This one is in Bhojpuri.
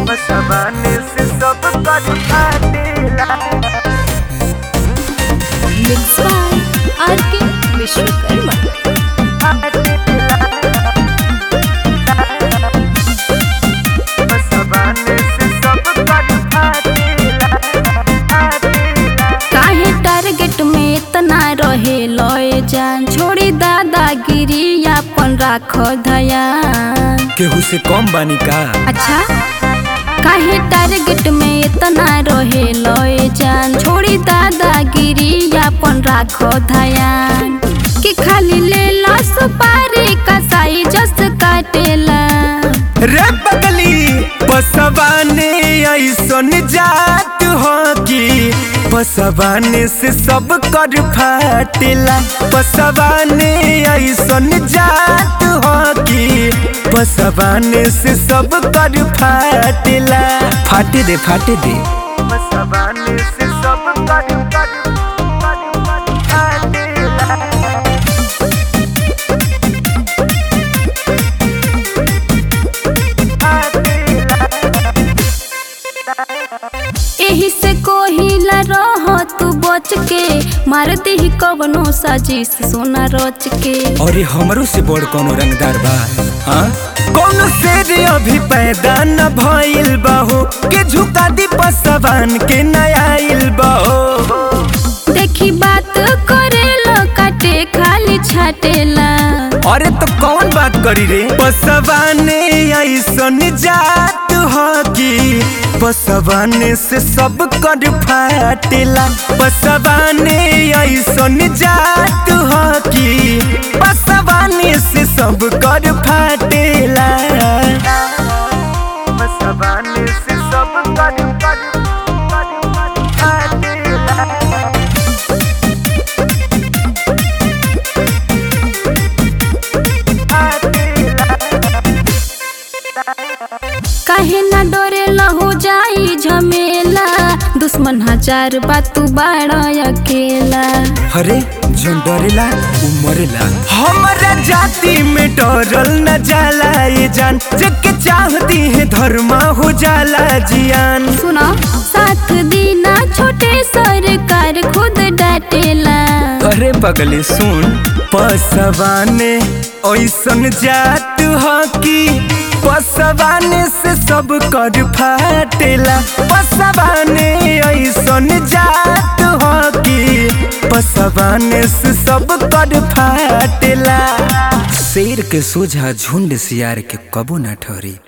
बसवाने से सब कर फाटेला मिक्स बाय आर के विश्वकर्मा बसवाने से सब कर फाटेला फाटेला काहे टारगेट में इतना रहे लय जान छोड़ी दादागिरी अपन राख धयान केहू से कम बानी का अच्छा काहे टारगेट में इतना रहे लय जान छोड़ी दादागिरी अपन राख धयान कि खाली ले ला सुपारी का साई जस काटेला रे बगली बसवाने ऐसन जात हो कि बसवाने से सब कर फाटेला बसवाने ऐसन जात हो कि बसवाने से सब कर फाटेला फाटे दे फाटे दे बसवाने से सब कर कर कर फाटेला एही से कोहिला रह तू बच के मार देही कवनो साजिश सोना रच के और हमरो से बड़ कोनो रंगदार बा हाँ कौन शेर अभी पैदा न भइल बाहो के झुका दी पसवान के नयाइल बाहो देखी बात करेला काटे खाली छाटेला अरे तो कौन बात करी रे पसवाने ऐसन जात हो कि पसवाने से सब कर फाटेला पसवाने ऐसन जात हो कि पसवाने से सब कर फाटेला बसवाने से सब कर कर कर फाटेला काहे ना डरे हो जाई झमेला दुश्मन हजार बात तू बाड़ा अकेला अरे जौन डरेला उ मरेला हमरा जाति में डरल न जाला ये जान जग चाहती है धर्मा हो जाला जियान सुनो साथ दीना छोटे सरकार खुद डाटेला अरे पगले सुन पसवाने ऐसन जात हो कि पसवाने से सब कर फाटेला पसवाने ऐसन जात हो कि पसवाने से सब कर फाटेला शेर के सोझा झुंड सियार के कबो ना ठहरी